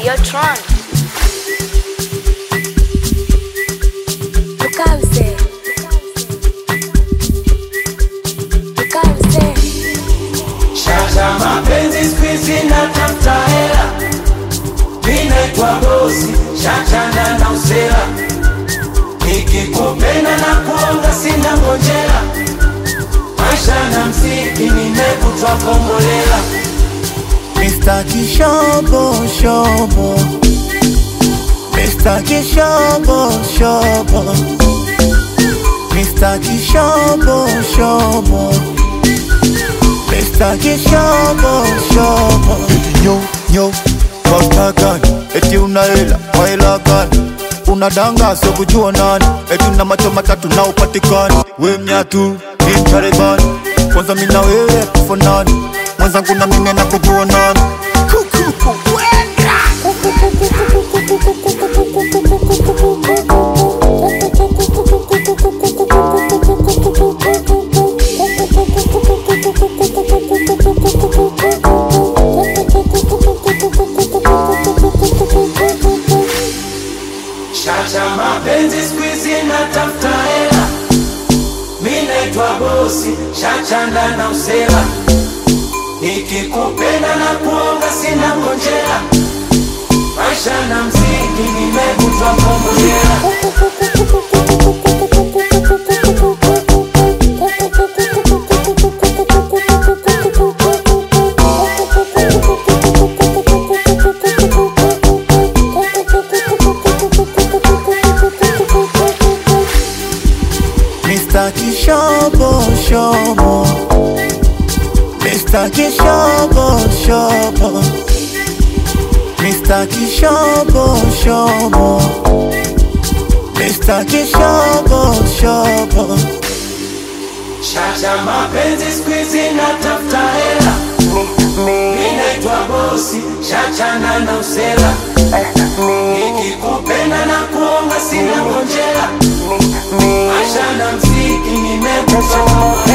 Videotron. Tukauze. Tukauze. Shasha mapenzi squeeze na tafuta hela, minaitwa bosi, shachana na usela, nikikupenda na kuonga sina ngojera, maisha na mziki nimekutwa kombolela, Mr. Kishobo Shobo Mr. Kishobo Shobo Mr. Kishobo Shobo Mr. Kishobo Shobo Eti nyo nyo Wasta gani Eti una hela Kwa hela gani Unadanga sio kujua nani Eti una macho matatu na upatikani We mnyatu Ni mtarebani Kwanza mina wewe tufanani Mwenzangu na mimi na kujua nani shasha mapenzi squeeze na tafuta hela, minaitwa bosi, shachana na usela, nikikupenda na kuonga sina ngojera, maisha na mziki nimekutwa kombolela. Mr. Kishobo Shobo Mr. Kishobo Shobo Mr. Kishobo Shobo Mr. Kishobo Shobo Shasha mapenzi squeeze na tafuta hela, minaitwa bosi, shachana na usela, nikikupenda na kuonga sina ngojera, maisha na mziki nimekutwa